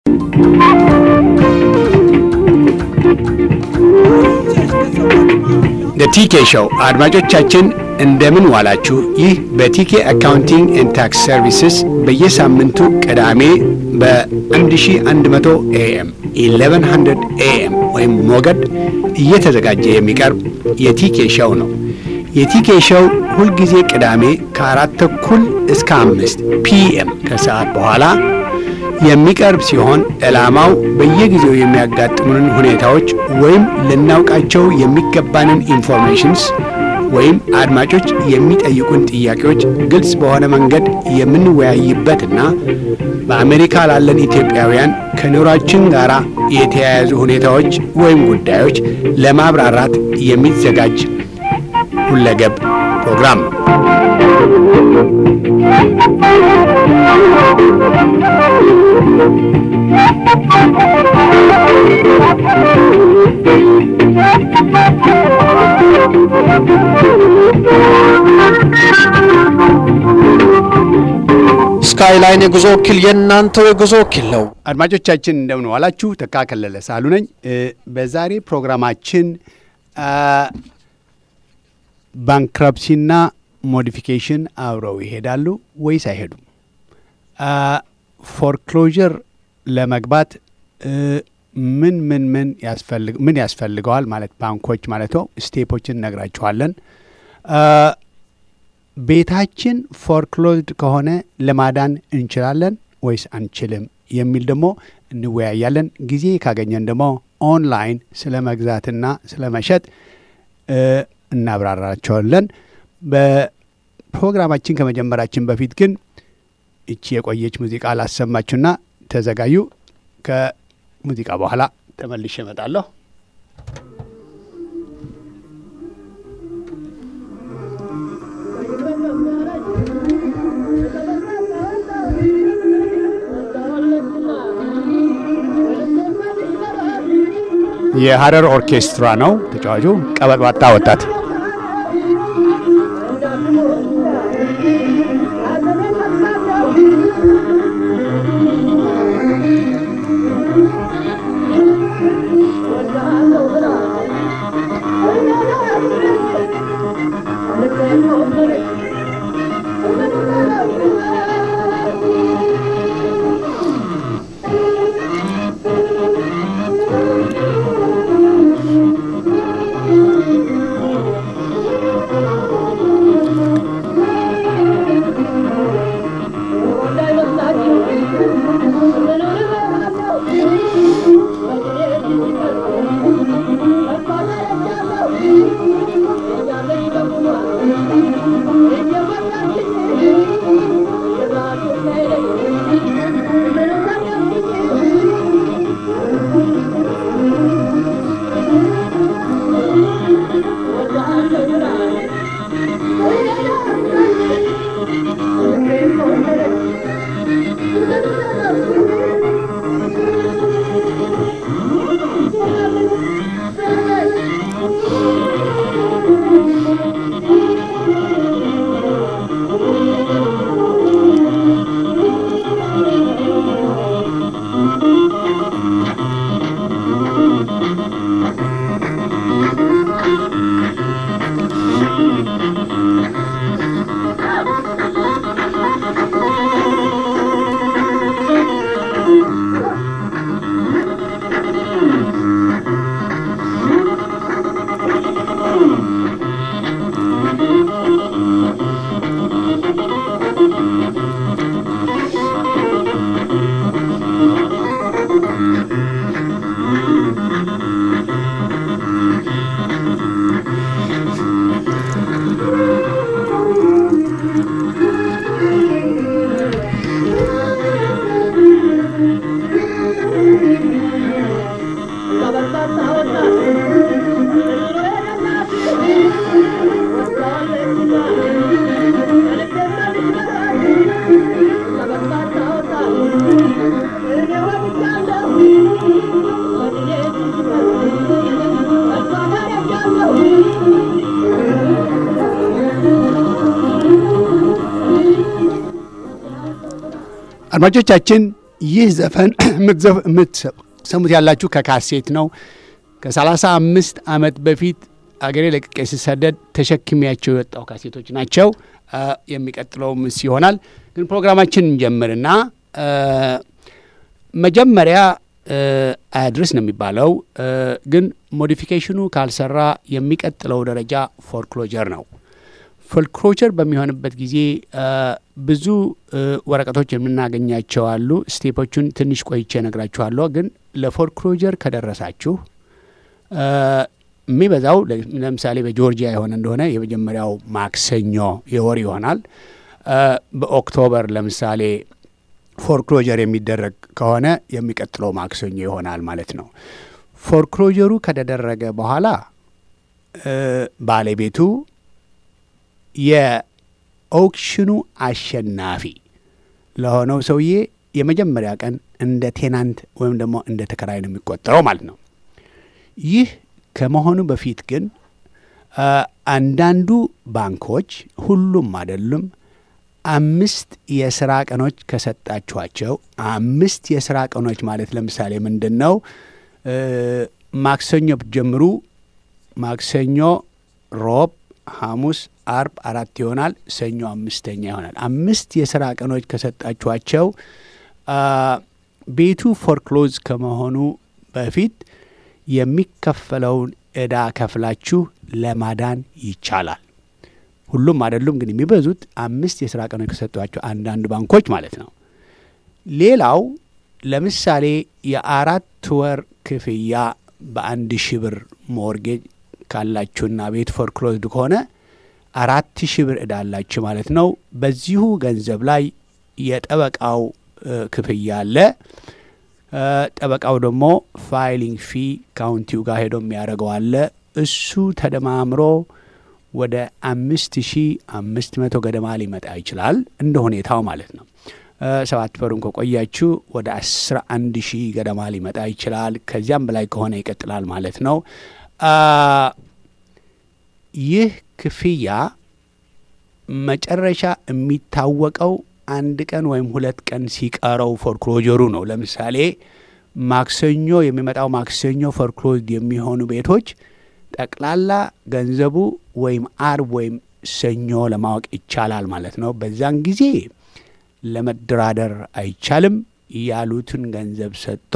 ቲኬ ሾው አድማጮቻችን እንደምን ዋላችሁ። ይህ በቲኬ አካውንቲንግ ኤንድ ታክስ ሰርቪስስ በየሳምንቱ ቅዳሜ በ1100 ኤኤም 1100 ኤኤም ወይም ሞገድ እየተዘጋጀ የሚቀርብ የቲኬ ሾው ነው። የቲኬ ሾው ሁልጊዜ ቅዳሜ ከአራት ተኩል እስከ አምስት ፒኤም ከሰዓት በኋላ የሚቀርብ ሲሆን ዓላማው በየጊዜው የሚያጋጥሙንን ሁኔታዎች ወይም ልናውቃቸው የሚገባንን ኢንፎርሜሽንስ ወይም አድማጮች የሚጠይቁን ጥያቄዎች ግልጽ በሆነ መንገድ የምንወያይበትና በአሜሪካ ላለን ኢትዮጵያውያን ከኑሯችን ጋር የተያያዙ ሁኔታዎች ወይም ጉዳዮች ለማብራራት የሚዘጋጅ ሁለገብ ፕሮግራም ነው። ስካይላይን የጉዞ ወኪል የእናንተው የጉዞ ወኪል ነው። አድማጮቻችን እንደምን ዋላችሁ። ተካ ከለለ ሳሉ ነኝ። በዛሬ ፕሮግራማችን ባንክረፕሲና ሞዲፊኬሽን አብረው ይሄዳሉ ወይስ አይሄዱም? ፎርክሎዥር ለመግባት ምን ምን ምን ያስፈልግ ምን ያስፈልገዋል ማለት ባንኮች ማለት ነው። ስቴፖችን እነግራችኋለን። ቤታችን ፎርክሎዝድ ከሆነ ለማዳን እንችላለን ወይስ አንችልም የሚል ደግሞ እንወያያለን። ጊዜ ካገኘን ደግሞ ኦንላይን ስለ መግዛትና ስለ መሸጥ እናብራራቸዋለን። በፕሮግራማችን ከመጀመራችን በፊት ግን እቺ የቆየች ሙዚቃ ላሰማችሁና ተዘጋዩ። ከሙዚቃ በኋላ ተመልሼ እመጣለሁ። የሀረር ኦርኬስትራ ነው ተጫዋቹ፣ ቀበጥባጣ ወጣት አድማጮቻችን ይህ ዘፈን የምትሰሙት ያላችሁ ከካሴት ነው። ከሰላሳ አምስት ዓመት በፊት አገሬ ለቅቄ ስሰደድ ተሸክሚያቸው የወጣው ካሴቶች ናቸው። የሚቀጥለው ምስ ይሆናል። ግን ፕሮግራማችን እንጀምርና መጀመሪያ አያድርስ ነው የሚባለው። ግን ሞዲፊኬሽኑ ካልሰራ የሚቀጥለው ደረጃ ፎርክሎጀር ነው። ፎርክሎጀር በሚሆንበት ጊዜ ብዙ ወረቀቶች የምናገኛቸው አሉ። ስቴፖቹን ትንሽ ቆይቼ እነግራችኋለሁ። ግን ለፎርክሎጀር ከደረሳችሁ የሚበዛው ለምሳሌ በጆርጂያ የሆነ እንደሆነ የመጀመሪያው ማክሰኞ የወር ይሆናል። በኦክቶበር ለምሳሌ ፎርክሎጀር የሚደረግ ከሆነ የሚቀጥለው ማክሰኞ ይሆናል ማለት ነው። ፎርክሎጀሩ ከተደረገ በኋላ ባለቤቱ የኦክሽኑ አሸናፊ ለሆነው ሰውዬ የመጀመሪያ ቀን እንደ ቴናንት ወይም ደግሞ እንደ ተከራይ ነው የሚቆጠረው ማለት ነው። ይህ ከመሆኑ በፊት ግን አንዳንዱ ባንኮች ሁሉም አይደሉም፣ አምስት የስራ ቀኖች ከሰጣችኋቸው አምስት የስራ ቀኖች ማለት ለምሳሌ ምንድን ነው? ማክሰኞ ብትጀምሩ ማክሰኞ፣ ሮብ፣ ሐሙስ፣ አርብ አራት ይሆናል። ሰኞ አምስተኛ ይሆናል። አምስት የስራ ቀኖች ከሰጣችኋቸው ቤቱ ፎርክሎዝ ከመሆኑ በፊት የሚከፈለውን ዕዳ ከፍላችሁ ለማዳን ይቻላል። ሁሉም አይደሉም፣ ግን የሚበዙት አምስት የስራ ቀኖች ከሰጧቸው አንዳንድ ባንኮች ማለት ነው። ሌላው ለምሳሌ የአራት ወር ክፍያ በአንድ ሺህ ብር ሞርጌጅ ካላችሁና ቤት ፎርክሎዝድ ከሆነ አራት ሺህ ብር ዕዳ አላችሁ ማለት ነው። በዚሁ ገንዘብ ላይ የጠበቃው ክፍያ አለ። ጠበቃው ደግሞ ፋይሊንግ ፊ ካውንቲው ጋር ሄዶ የሚያደርገው አለ። እሱ ተደማምሮ ወደ አምስት ሺ አምስት መቶ ገደማ ሊመጣ ይችላል እንደ ሁኔታው ማለት ነው። ሰባት ወሩን ከቆያችሁ ወደ አስራ አንድ ሺህ ገደማ ሊመጣ ይችላል። ከዚያም በላይ ከሆነ ይቀጥላል ማለት ነው። ይህ ክፍያ መጨረሻ የሚታወቀው አንድ ቀን ወይም ሁለት ቀን ሲቀረው ፎርክሎጀሩ ነው። ለምሳሌ ማክሰኞ የሚመጣው ማክሰኞ ፎርክሎዝድ የሚሆኑ ቤቶች ጠቅላላ ገንዘቡ ወይም አርብ ወይም ሰኞ ለማወቅ ይቻላል ማለት ነው። በዛን ጊዜ ለመደራደር አይቻልም። ያሉትን ገንዘብ ሰጥቶ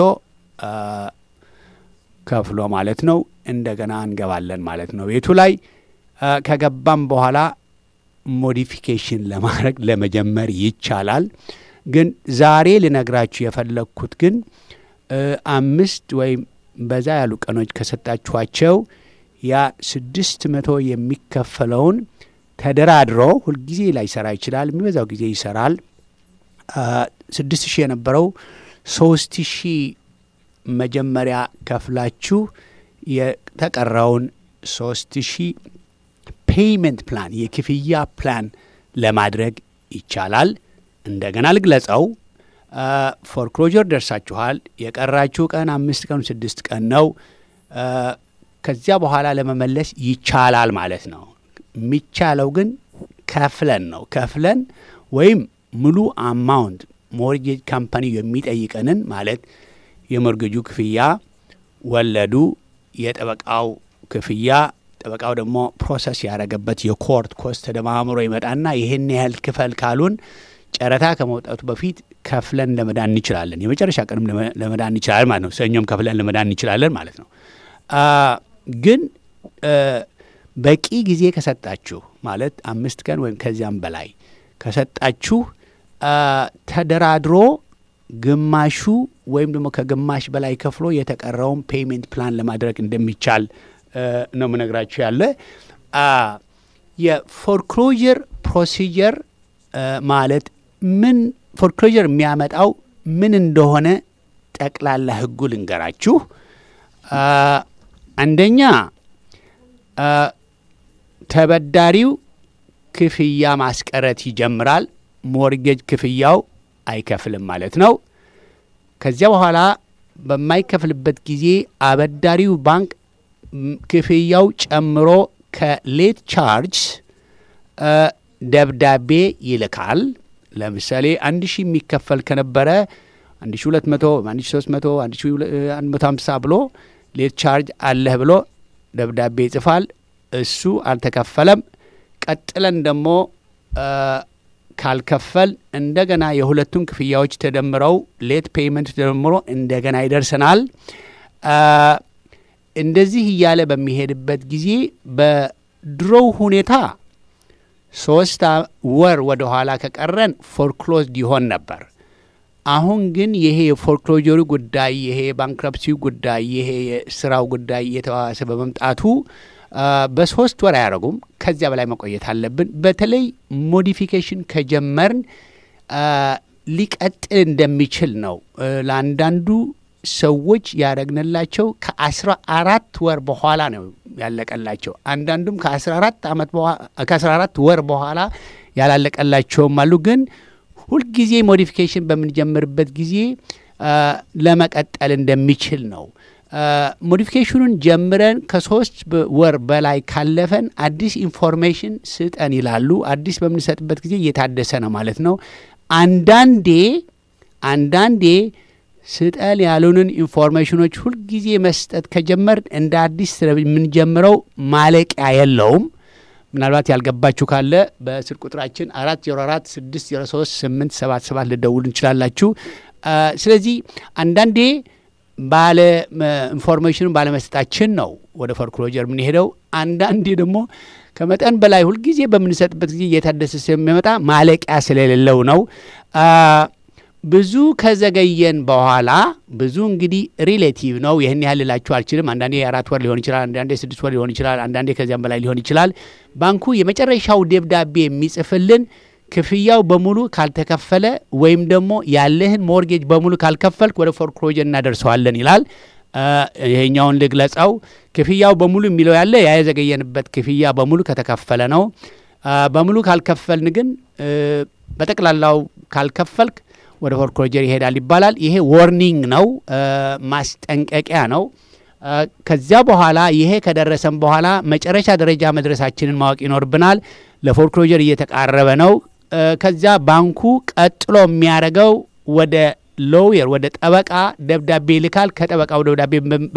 ከፍሎ ማለት ነው እንደገና እንገባለን ማለት ነው ቤቱ ላይ ከገባም በኋላ ሞዲፊኬሽን ለማድረግ ለመጀመር ይቻላል። ግን ዛሬ ልነግራችሁ የፈለግኩት ግን አምስት ወይም በዛ ያሉ ቀኖች ከሰጣችኋቸው ያ ስድስት መቶ የሚከፈለውን ተደራድሮ ሁልጊዜ ላይሰራ ይችላል። የሚበዛው ጊዜ ይሰራል። ስድስት ሺህ የነበረው ሶስት ሺህ መጀመሪያ ከፍላችሁ የተቀረውን ሶስት ሺህ ፔይመንት ፕላን የክፍያ ፕላን ለማድረግ ይቻላል። እንደገና ልግለጸው። ፎርክሎጀር ደርሳችኋል። የቀራችሁ ቀን አምስት ቀን ስድስት ቀን ነው። ከዚያ በኋላ ለመመለስ ይቻላል ማለት ነው። የሚቻለው ግን ከፍለን ነው። ከፍለን ወይም ሙሉ አማውንት ሞርጌጅ ካምፓኒ የሚጠይቀንን ማለት የሞርጌጁ ክፍያ፣ ወለዱ፣ የጠበቃው ክፍያ ጠበቃው ደግሞ ፕሮሰስ ያደረገበት የኮርት ኮስት ተደማምሮ ይመጣና ይህን ያህል ክፈል ካሉን ጨረታ ከመውጣቱ በፊት ከፍለን ለመዳን እንችላለን። የመጨረሻ ቀንም ለመዳን እንችላለን ማለት ነው። ሰኞም ከፍለን ለመዳን እንችላለን ማለት ነው። ግን በቂ ጊዜ ከሰጣችሁ ማለት አምስት ቀን ወይም ከዚያም በላይ ከሰጣችሁ ተደራድሮ ግማሹ ወይም ደግሞ ከግማሽ በላይ ከፍሎ የተቀረውን ፔይሜንት ፕላን ለማድረግ እንደሚቻል ነው ምነግራችሁ ያለ የፎርክሎጀር ፕሮሲጀር ማለት ምን ፎርክሎጀር የሚያመጣው ምን እንደሆነ ጠቅላላ ሕጉ ልንገራችሁ። አንደኛ ተበዳሪው ክፍያ ማስቀረት ይጀምራል። ሞርጌጅ ክፍያው አይከፍልም ማለት ነው። ከዚያ በኋላ በማይከፍልበት ጊዜ አበዳሪው ባንክ ክፍያው ጨምሮ ከሌት ቻርጅ ደብዳቤ ይልካል። ለምሳሌ አንድ ሺህ የሚከፈል ከነበረ አንድ ሺ ሁለት መቶ አንድ ሺ ሶስት መቶ አንድ ሺ አንድ መቶ ሀምሳ ብሎ ሌት ቻርጅ አለህ ብሎ ደብዳቤ ይጽፋል። እሱ አልተከፈለም። ቀጥለን ደግሞ ካልከፈል እንደገና የሁለቱን ክፍያዎች ተደምረው ሌት ፔይመንት ተደምሮ እንደገና ይደርሰናል። እንደዚህ እያለ በሚሄድበት ጊዜ በድሮው ሁኔታ ሶስት ወር ወደ ኋላ ከቀረን ፎርክሎዝድ ይሆን ነበር። አሁን ግን ይሄ የፎርክሎጀሩ ጉዳይ ይሄ የባንክረፕሲው ጉዳይ ይሄ የስራው ጉዳይ እየተባባሰ በመምጣቱ በሶስት ወር አያደርጉም። ከዚያ በላይ መቆየት አለብን። በተለይ ሞዲፊኬሽን ከጀመርን ሊቀጥል እንደሚችል ነው ለአንዳንዱ ሰዎች ያደረግንላቸው ከአስራ አራት ወር በኋላ ነው ያለቀላቸው። አንዳንዱም ከአስራ አራት ዓመት ከአስራ አራት ወር በኋላ ያላለቀላቸውም አሉ። ግን ሁልጊዜ ሞዲፊኬሽን በምንጀምርበት ጊዜ ለመቀጠል እንደሚችል ነው። ሞዲፊኬሽኑን ጀምረን ከሶስት ወር በላይ ካለፈን አዲስ ኢንፎርሜሽን ስጠን ይላሉ። አዲስ በምንሰጥበት ጊዜ እየታደሰ ነው ማለት ነው። አንዳንዴ አንዳንዴ ስጠን ያሉንን ኢንፎርሜሽኖች ሁልጊዜ መስጠት ከጀመር እንደ አዲስ የምንጀምረው ማለቂያ የለውም። ምናልባት ያልገባችሁ ካለ በስልክ ቁጥራችን አራት ዜሮ አራት ስድስት ዜሮ ሶስት ስምንት ሰባት ሰባት ልደውሉ እንችላላችሁ። ስለዚህ አንዳንዴ ባለ ኢንፎርሜሽኑ ባለመስጠታችን ነው ወደ ፎርክሎጀር የምንሄደው። አንዳንዴ ደግሞ ከመጠን በላይ ሁልጊዜ በምንሰጥበት ጊዜ እየታደሰ ስለሚመጣ ማለቂያ ስለሌለው ነው። ብዙ ከዘገየን በኋላ ብዙ እንግዲህ ሪሌቲቭ ነው። ይህን ያህል ልላችሁ አልችልም። አንዳንዴ የአራት ወር ሊሆን ይችላል፣ አንዳንዴ ስድስት ወር ሊሆን ይችላል፣ አንዳንዴ ከዚያም በላይ ሊሆን ይችላል። ባንኩ የመጨረሻው ደብዳቤ የሚጽፍልን ክፍያው በሙሉ ካልተከፈለ ወይም ደግሞ ያለህን ሞርጌጅ በሙሉ ካልከፈልክ ወደ ፎርክሎጀር እናደርሰዋለን ይላል። ይሄኛውን ልግለጸው። ክፍያው በሙሉ የሚለው ያለ ያ የዘገየንበት ክፍያ በሙሉ ከተከፈለ ነው። በሙሉ ካልከፈልን ግን በጠቅላላው ካልከፈልክ ወደ ፎርክሎጀር ይሄዳል ይባላል። ይሄ ዎርኒንግ ነው፣ ማስጠንቀቂያ ነው። ከዚያ በኋላ ይሄ ከደረሰን በኋላ መጨረሻ ደረጃ መድረሳችንን ማወቅ ይኖርብናል። ለፎርክሎጀር እየተቃረበ ነው። ከዚያ ባንኩ ቀጥሎ የሚያደርገው ወደ ሎየር ወደ ጠበቃ ደብዳቤ ይልካል። ከጠበቃው ደብዳቤ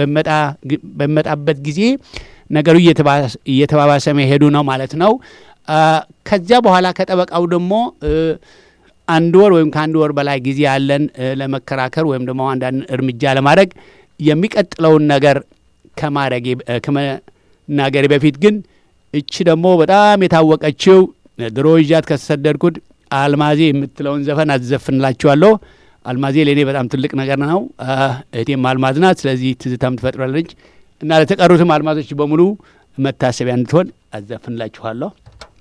በሚመጣበት ጊዜ ነገሩ እየተባባሰ መሄዱ ነው ማለት ነው። ከዚያ በኋላ ከጠበቃው ደግሞ አንድ ወር ወይም ከአንድ ወር በላይ ጊዜ ያለን ለመከራከር ወይም ደግሞ አንዳንድ እርምጃ ለማድረግ የሚቀጥለውን ነገር ከመናገሬ በፊት ግን እቺ ደግሞ በጣም የታወቀችው ድሮ ይዣት ከተሰደድኩት አልማዜ የምትለውን ዘፈን አዘፍንላችኋለሁ። አልማዜ ለእኔ በጣም ትልቅ ነገር ነው። እህቴም አልማዝ ናት። ስለዚህ ትዝታም ትፈጥራለች እና ለተቀሩትም አልማዞች በሙሉ መታሰቢያ እንድትሆን አዘፍንላችኋለሁ።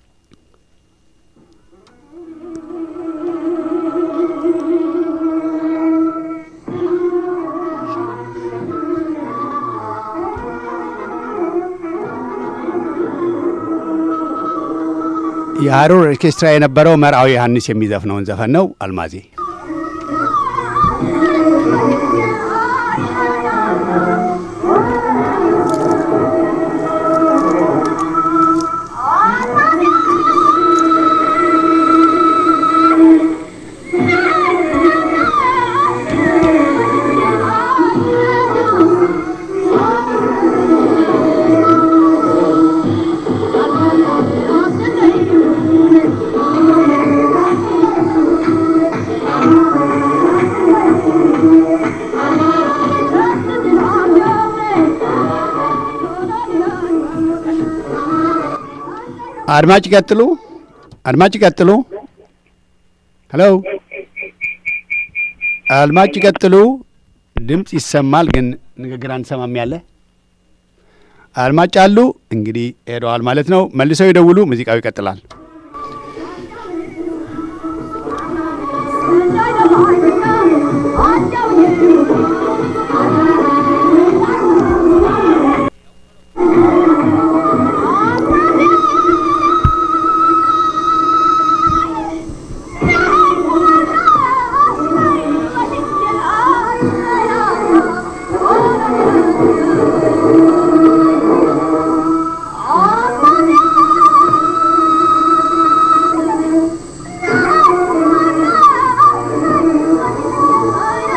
የሀሩር ኦርኬስትራ የነበረው መርአዊ ዮሐንስ የሚዘፍነውን ዘፈን ነው። አልማዜ አድማጭ ቀጥሉ። አድማጭ ቀጥሉ። ሄሎ አድማጭ ቀጥሉ። ድምፅ ይሰማል፣ ግን ንግግር አንሰማም። ያለ አድማጭ አሉ። እንግዲህ ሄደዋል ማለት ነው። መልሰው ይደውሉ። ሙዚቃው ይቀጥላል። Oh,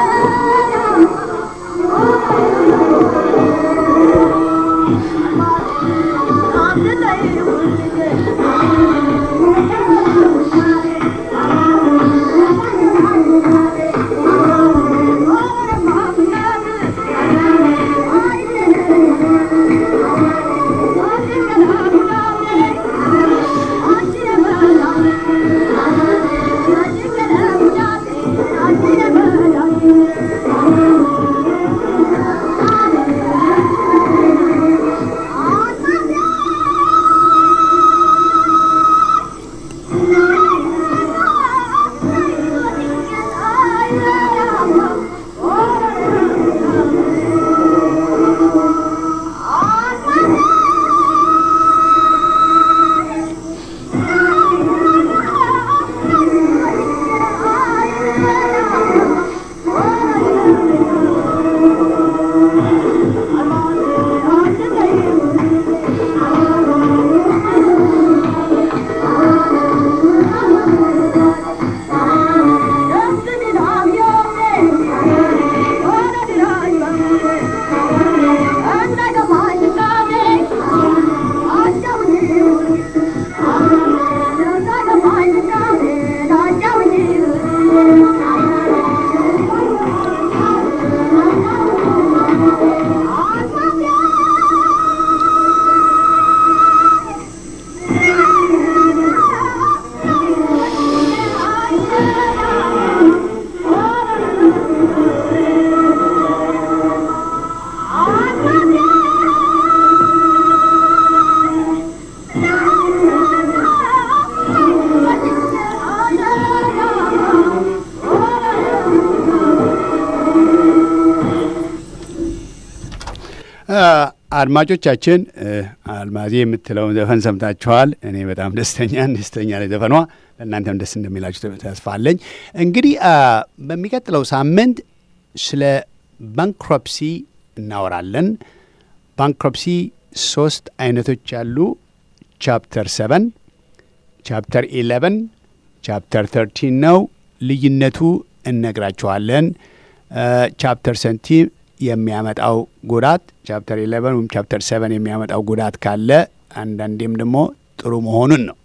አድማጮቻችን አልማዜ የምትለውን ዘፈን ሰምታችኋል። እኔ በጣም ደስተኛ ደስተኛ ላይ ዘፈኗ ለእናንተም ደስ እንደሚላችሁ ተስፋ አለኝ። እንግዲህ በሚቀጥለው ሳምንት ስለ ባንክሮፕሲ እናወራለን። ባንክሮፕሲ ሶስት አይነቶች ያሉ ቻፕተር ሰቨን፣ ቻፕተር ኢሌቨን፣ ቻፕተር ተርቲን ነው። ልዩነቱ እነግራችኋለን። ቻፕተር ሰንቲ የሚያመጣው ጉዳት ቻፕተር ኢሌቨን ወይም ቻፕተር ሰቨን የሚያመጣው ጉዳት ካለ አንዳንዴም ደግሞ ጥሩ መሆኑን ነው።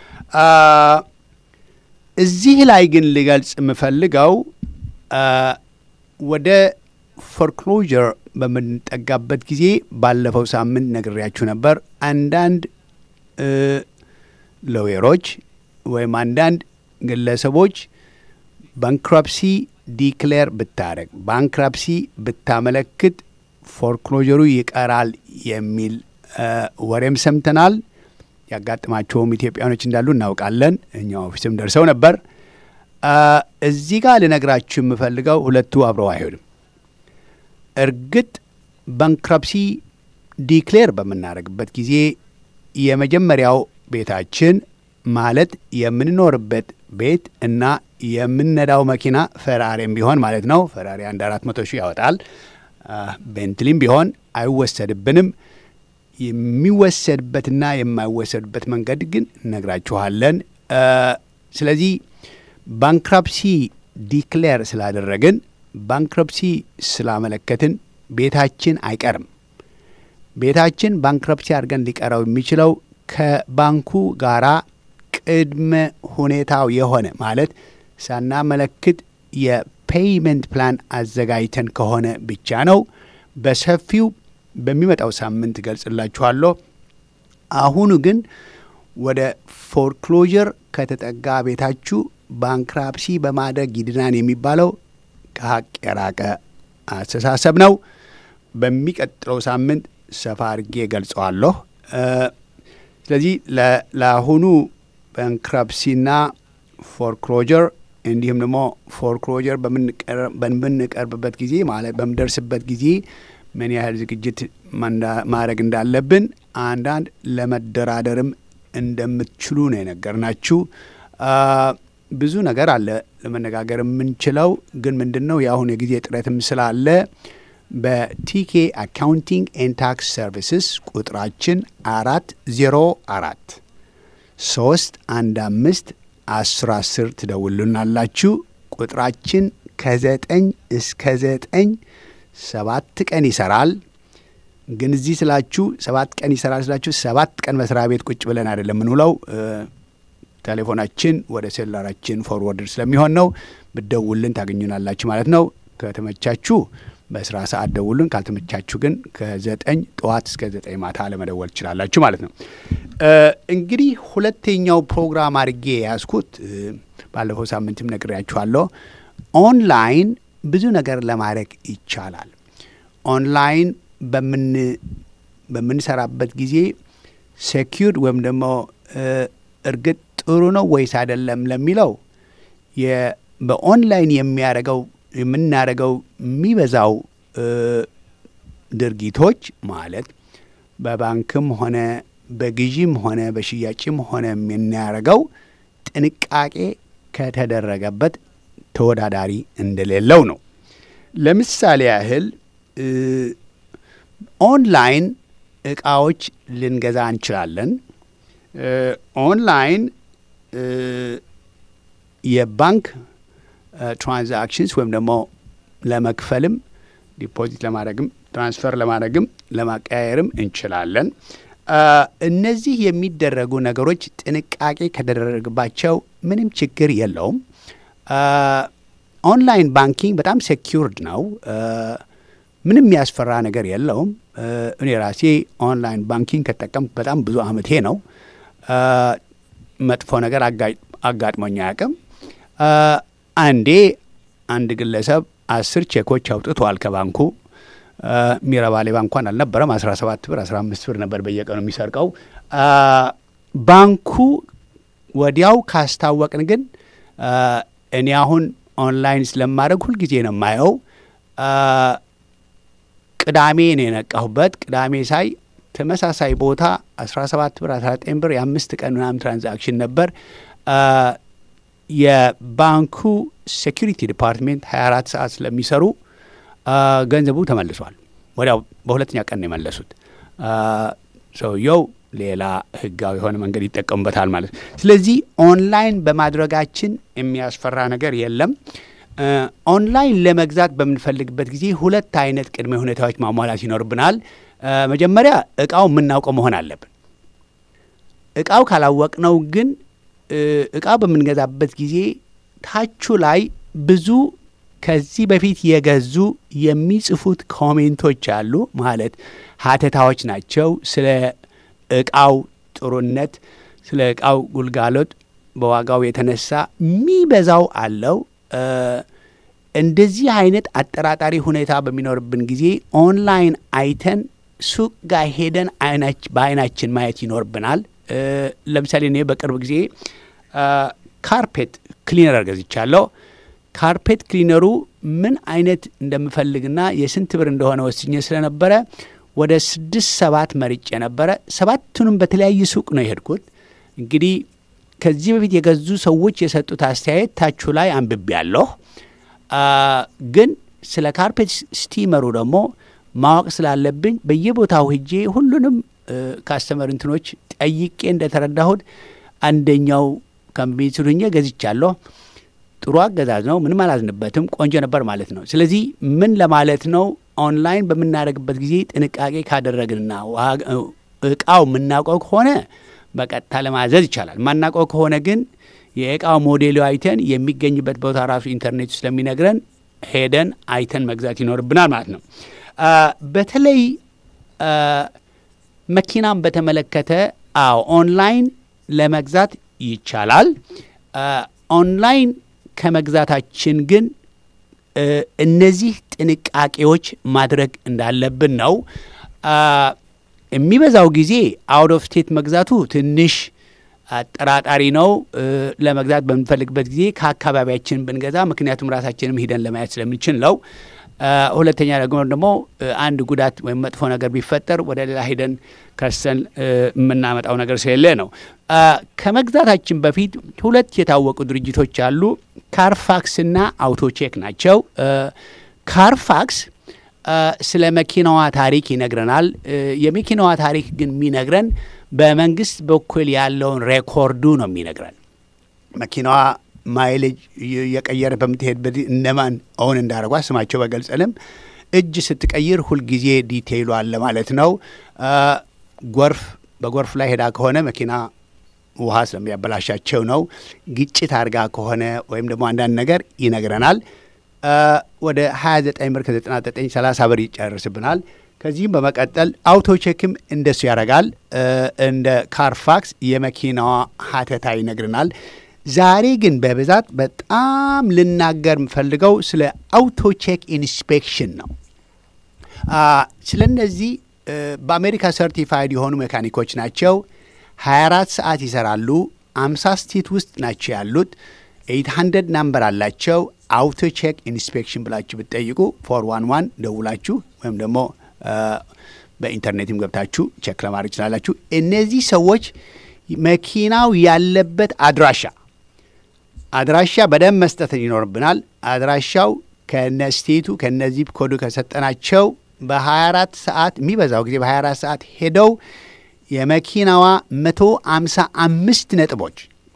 እዚህ ላይ ግን ልገልጽ የምፈልገው ወደ ፎርክሎዥር በምንጠጋበት ጊዜ ባለፈው ሳምንት ነግሬያችሁ ነበር። አንዳንድ ሎየሮች ወይም አንዳንድ ግለሰቦች ባንክራፕሲ ዲክሌር ብታደረግ ባንክራፕሲ ብታመለክት ፎርክሎጀሩ ይቀራል የሚል ወሬም ሰምተናል። ያጋጥማቸውም ኢትዮጵያኖች እንዳሉ እናውቃለን። እኛ ኦፊስም ደርሰው ነበር። እዚህ ጋር ልነግራችሁ የምፈልገው ሁለቱ አብረው አይሄዱም። እርግጥ ባንክራፕሲ ዲክሌር በምናደርግበት ጊዜ የመጀመሪያው ቤታችን ማለት የምንኖርበት ቤት እና የምንነዳው መኪና ፈራሪም ቢሆን ማለት ነው። ፈራሪ አንድ አራት መቶ ሺህ ያወጣል። ቤንትሊም ቢሆን አይወሰድብንም። የሚወሰድበትና የማይወሰድበት መንገድ ግን እነግራችኋለን። ስለዚህ ባንክራፕሲ ዲክሌር ስላደረግን ባንክረፕሲ ስላመለከትን ቤታችን አይቀርም። ቤታችን ባንክረፕሲ አድርገን ሊቀረው የሚችለው ከባንኩ ጋራ ቅድመ ሁኔታው የሆነ ማለት ሳናመለክት የፔይመንት ፕላን አዘጋጅተን ከሆነ ብቻ ነው። በሰፊው በሚመጣው ሳምንት ገልጽላችኋለሁ። አሁኑ ግን ወደ ፎርክሎዥር ከተጠጋ ቤታችሁ ባንክራፕሲ በማድረግ ይድናን የሚባለው ከሀቅ የራቀ አስተሳሰብ ነው። በሚቀጥለው ሳምንት ሰፋ አድርጌ ገልጸዋለሁ። ስለዚህ ለአሁኑ ባንክራፕሲና ፎርክሎጀር እንዲሁም ደግሞ ፎርክሎጀር በምንቀርብበት ጊዜ ማለት በምደርስበት ጊዜ ምን ያህል ዝግጅት ማድረግ እንዳለብን አንዳንድ ለመደራደርም እንደምትችሉ ነው የነገርናችሁ። ብዙ ነገር አለ ለመነጋገር የምንችለው ግን ምንድን ነው የአሁን የጊዜ ጥረትም ስላለ በቲኬ አካውንቲንግ ኤንድ ታክስ ሰርቪስስ ቁጥራችን አራት ዜሮ አራት ሶስት አንድ አምስት አስር አስር ትደውሉናላችሁ። ቁጥራችን ከዘጠኝ እስከ ዘጠኝ ሰባት ቀን ይሰራል። ግን እዚህ ስላችሁ ሰባት ቀን ይሰራል ስላችሁ ሰባት ቀን መስሪያ ቤት ቁጭ ብለን አይደለም የምንውለው። ቴሌፎናችን ወደ ሴላራችን ፎርወርድ ስለሚሆን ነው። ብደውልን ታገኙናላችሁ ማለት ነው። ከተመቻችሁ በስራ ሰዓት ደውሉን። ካልተመቻችሁ ግን ከዘጠኝ ጠዋት እስከ ዘጠኝ ማታ ለመደወል ትችላላችሁ ማለት ነው። እንግዲህ ሁለተኛው ፕሮግራም አድርጌ የያዝኩት ባለፈው ሳምንትም ነግሬያችኋለሁ። ኦንላይን ብዙ ነገር ለማድረግ ይቻላል። ኦንላይን በምንሰራበት ጊዜ ሴኪርድ ወይም ደግሞ እርግጥ ጥሩ ነው ወይስ አይደለም ለሚለው በኦንላይን የሚያደርገው የምናደርገው የሚበዛው ድርጊቶች ማለት በባንክም ሆነ በግዢም ሆነ በሽያጭም ሆነ የምናደርገው ጥንቃቄ ከተደረገበት ተወዳዳሪ እንደሌለው ነው። ለምሳሌ ያህል ኦንላይን እቃዎች ልንገዛ እንችላለን። ኦንላይን የባንክ ትራንዛክሽንስ ወይም ደግሞ ለመክፈልም ዲፖዚት ለማድረግም ትራንስፈር ለማድረግም ለማቀያየርም እንችላለን። እነዚህ የሚደረጉ ነገሮች ጥንቃቄ ከተደረገባቸው ምንም ችግር የለውም። ኦንላይን ባንኪንግ በጣም ሴኪውርድ ነው። ምንም የሚያስፈራ ነገር የለውም። እኔ ራሴ ኦንላይን ባንኪንግ ከጠቀም በጣም ብዙ አመቴ ነው። መጥፎ ነገር አጋጥሞኝ አያውቅም። አንዴ አንድ ግለሰብ አስር ቼኮች አውጥተዋል ከባንኩ። ሚረባ ሌባ እንኳን አልነበረም። አስራ ሰባት ብር አስራ አምስት ብር ነበር በየቀኑ የሚሰርቀው። ባንኩ ወዲያው ካስታወቅን ግን እኔ አሁን ኦንላይን ስለማድረግ ሁልጊዜ ነው የማየው። ቅዳሜ ነው የነቃሁበት። ቅዳሜ ሳይ ተመሳሳይ ቦታ 17 ብር 19 ብር የአምስት ቀን ምናምን ትራንዛክሽን ነበር። የባንኩ ሴኪሪቲ ዲፓርትሜንት 24 ሰዓት ስለሚሰሩ ገንዘቡ ተመልሷል። ወዲያው በሁለተኛ ቀን ነው የመለሱት። ሰውየው ሌላ ህጋዊ የሆነ መንገድ ይጠቀሙበታል ማለት ነው። ስለዚህ ኦንላይን በማድረጋችን የሚያስፈራ ነገር የለም። ኦንላይን ለመግዛት በምንፈልግበት ጊዜ ሁለት አይነት ቅድመ ሁኔታዎች ማሟላት ይኖርብናል። መጀመሪያ እቃው የምናውቀው መሆን አለብን። እቃው ካላወቅነው ግን እቃው በምንገዛበት ጊዜ ታቹ ላይ ብዙ ከዚህ በፊት የገዙ የሚጽፉት ኮሜንቶች አሉ። ማለት ሀተታዎች ናቸው። ስለ እቃው ጥሩነት፣ ስለ እቃው ጉልጋሎት በዋጋው የተነሳ የሚበዛው አለው። እንደዚህ አይነት አጠራጣሪ ሁኔታ በሚኖርብን ጊዜ ኦንላይን አይተን ሱቅ ጋር ሄደን በአይናችን ማየት ይኖርብናል። ለምሳሌ እኔ በቅርብ ጊዜ ካርፔት ክሊነር ገዝቻለሁ። ካርፔት ክሊነሩ ምን አይነት እንደምፈልግና የስንት ብር እንደሆነ ወስኜ ስለነበረ ወደ ስድስት ሰባት መርጬ ነበረ። ሰባቱንም በተለያየ ሱቅ ነው የሄድኩት። እንግዲህ ከዚህ በፊት የገዙ ሰዎች የሰጡት አስተያየት ታቹ ላይ አንብቤ ያለሁ ግን ስለ ካርፔት ስቲመሩ ደግሞ ማወቅ ስላለብኝ በየቦታው ሄጄ ሁሉንም ካስተመር እንትኖች ጠይቄ እንደተረዳሁት አንደኛው ከሚስሉኝ ገዝቻለሁ። ጥሩ አገዛዝ ነው። ምንም አላዝንበትም። ቆንጆ ነበር ማለት ነው። ስለዚህ ምን ለማለት ነው? ኦንላይን በምናደርግበት ጊዜ ጥንቃቄ ካደረግንና እቃው የምናውቀው ከሆነ በቀጥታ ለማዘዝ ይቻላል። የማናውቀው ከሆነ ግን የእቃው ሞዴሉ አይተን የሚገኝበት ቦታ ራሱ ኢንተርኔት ስለሚነግረን ሄደን አይተን መግዛት ይኖርብናል ማለት ነው። በተለይ መኪናን በተመለከተ አዎ ኦንላይን ለመግዛት ይቻላል። ኦንላይን ከመግዛታችን ግን እነዚህ ጥንቃቄዎች ማድረግ እንዳለብን ነው። የሚበዛው ጊዜ አውት ኦፍ ስቴት መግዛቱ ትንሽ አጠራጣሪ ነው። ለመግዛት በምንፈልግበት ጊዜ ከአካባቢያችን ብንገዛ፣ ምክንያቱም ራሳችንም ሂደን ለማየት ስለምንችል ነው። ሁለተኛ ደግሞ ደግሞ አንድ ጉዳት ወይም መጥፎ ነገር ቢፈጠር ወደ ሌላ ሂደን ከሰን የምናመጣው ነገር ስለሌለ ነው። ከመግዛታችን በፊት ሁለት የታወቁ ድርጅቶች አሉ። ካርፋክስና አውቶቼክ ናቸው። ካርፋክስ ስለ መኪናዋ ታሪክ ይነግረናል። የመኪናዋ ታሪክ ግን የሚነግረን በመንግስት በኩል ያለውን ሬኮርዱ ነው የሚነግረን መኪናዋ ማይሌጅ የቀየረ በምትሄድበት እነማን ኦን እንዳደረጓ ስማቸው በገልጸንም እጅ ስትቀይር ሁልጊዜ ዲቴይሉ አለ ማለት ነው። ጎርፍ በጎርፍ ላይ ሄዳ ከሆነ መኪና ውሃ ስለሚያበላሻቸው ነው። ግጭት አድርጋ ከሆነ ወይም ደግሞ አንዳንድ ነገር ይነግረናል። ወደ 29 ብር ከ99 30 ብር ይጨርስብናል። ከዚህም በመቀጠል አውቶቼክም እንደሱ ያደርጋል። እንደ ካርፋክስ የመኪናዋ ሀተታ ይነግረናል። ዛሬ ግን በብዛት በጣም ልናገር የምፈልገው ስለ አውቶቼክ ኢንስፔክሽን ነው። ስለ እነዚህ በአሜሪካ ሰርቲፋይድ የሆኑ ሜካኒኮች ናቸው። 24 ሰዓት ይሰራሉ። 50 ስቴት ውስጥ ናቸው ያሉት። 800 ናምበር አላቸው። አውቶቼክ ኢንስፔክሽን ብላችሁ ብትጠይቁ ፎር ዋን ዋን ደውላችሁ ወይም ደግሞ በኢንተርኔትም ገብታችሁ ቼክ ለማድረግ ይችላላችሁ። እነዚህ ሰዎች መኪናው ያለበት አድራሻ አድራሻ በደንብ መስጠት ይኖርብናል። አድራሻው ከነ ስቴቱ ከነዚህ ኮዱ ከሰጠናቸው በ24 ሰዓት የሚበዛው ጊዜ በ24 ሰዓት ሄደው የመኪናዋ 155 ነጥቦች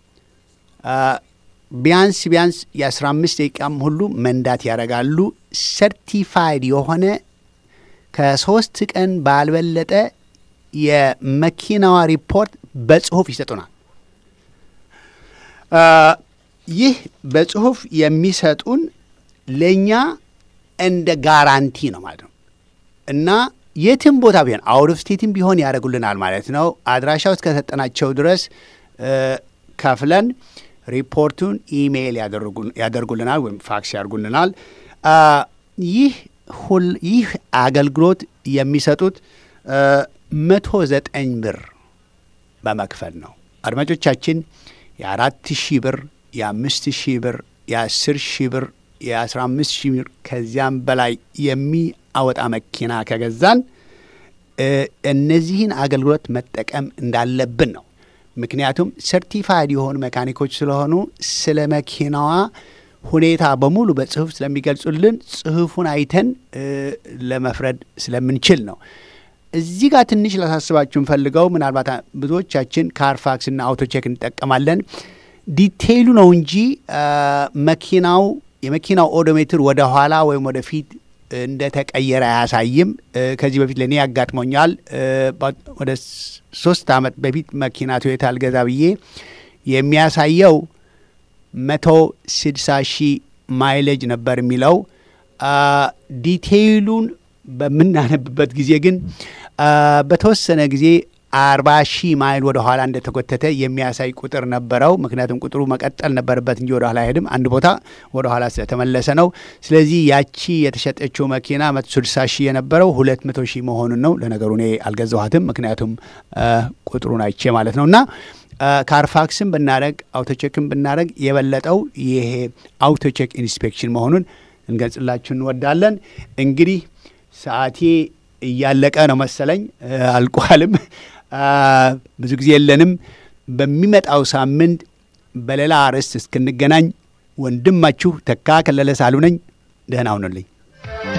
ቢያንስ ቢያንስ የ15 ደቂቃም ሁሉ መንዳት ያደርጋሉ። ሰርቲፋይድ የሆነ ከሶስት ቀን ባልበለጠ የመኪናዋ ሪፖርት በጽሁፍ ይሰጡናል። ይህ በጽሁፍ የሚሰጡን ለእኛ እንደ ጋራንቲ ነው ማለት ነው እና የትም ቦታ ቢሆን አውት ኦፍ ስቴትም ቢሆን ያደርጉልናል ማለት ነው። አድራሻው እስከሰጠናቸው ድረስ ከፍለን ሪፖርቱን ኢሜይል ያደርጉልናል ወይም ፋክስ ያደርጉልናል። ይህ ሁል ይህ አገልግሎት የሚሰጡት መቶ ዘጠኝ ብር በመክፈል ነው። አድማጮቻችን የአራት ሺህ ብር የአምስት ሺህ ብር የአስር ሺህ ብር የ15 ሺህ ብር ከዚያም በላይ የሚያወጣ መኪና ከገዛን እነዚህን አገልግሎት መጠቀም እንዳለብን ነው። ምክንያቱም ሰርቲፋይድ የሆኑ መካኒኮች ስለሆኑ ስለ መኪናዋ ሁኔታ በሙሉ በጽሁፍ ስለሚገልጹልን ጽሁፉን አይተን ለመፍረድ ስለምንችል ነው። እዚህ ጋር ትንሽ ላሳስባችሁ እንፈልገው ምናልባት ብዙዎቻችን ካርፋክስና አውቶቼክ እንጠቀማለን። ዲቴይሉ ነው እንጂ መኪናው የመኪናው ኦዶሜትር ወደ ኋላ ወይም ወደ ፊት እንደተቀየረ አያሳይም። ከዚህ በፊት ለእኔ ያጋጥሞኛል። ወደ ሶስት ዓመት በፊት መኪና ቶዮታ አልገዛ ብዬ የሚያሳየው መቶ ስድሳ ሺህ ማይሌጅ ነበር የሚለው። ዲቴይሉን በምናነብበት ጊዜ ግን በተወሰነ ጊዜ አርባ ሺህ ማይል ወደ ኋላ እንደተጎተተ የሚያሳይ ቁጥር ነበረው። ምክንያቱም ቁጥሩ መቀጠል ነበረበት እንጂ ወደ ኋላ አይሄድም። አንድ ቦታ ወደ ኋላ ስለተመለሰ ነው። ስለዚህ ያቺ የተሸጠችው መኪና መቶ ስልሳ ሺህ የነበረው ሁለት መቶ ሺህ መሆኑን ነው። ለነገሩ እኔ አልገዛኋትም፣ ምክንያቱም ቁጥሩን አይቼ ማለት ነው እና ካርፋክስን ብናደረግ አውቶቼክን ብናደረግ የበለጠው ይሄ አውቶቼክ ኢንስፔክሽን መሆኑን እንገልጽላችሁ እንወዳለን። እንግዲህ ሰዓቴ እያለቀ ነው መሰለኝ፣ አልቋልም። ብዙ ጊዜ የለንም። በሚመጣው ሳምንት በሌላ አርዕስት እስክንገናኝ ወንድማችሁ ተካ ከለለ ሳሉ ነኝ። ደህና ሁኑልኝ።